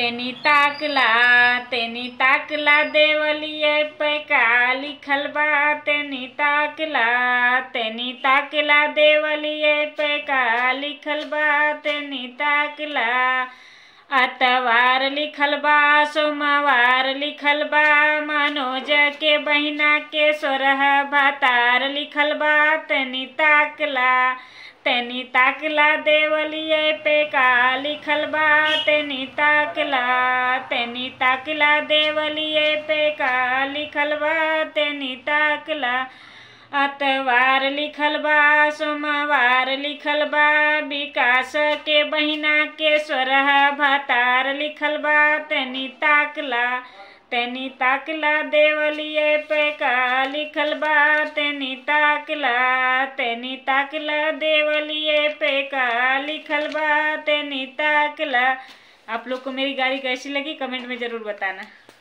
तेनी ताकला तेनी ताकला देवलिए पे का लिखल बा तेनी ताकला तेनी ताकला देवलिए पे का लिखल बा तेनी ताकला अतवार लिखल बा सोमवार लिखल बा मनोज के बहिना के सोरह भातार लिखल बा तनी ताकला तनी ताकला देवलिए पे का लिखल बा तनी ताकला तनी ताकला देवलिए पे का लिखल बा तनी ताकला अतवार लिखल बा सोमवार लिखल बा विकास के बहिना के सोरह भातार लिखल बा तनी ताकला तनी ताकला देवलिए पे का लिखल बा तनी ताकला तनी ताकला देवलिए पे का लिखल बा तनी ताकला आप लोग को मेरी गाड़ी कैसी लगी कमेंट में ज़रूर बताना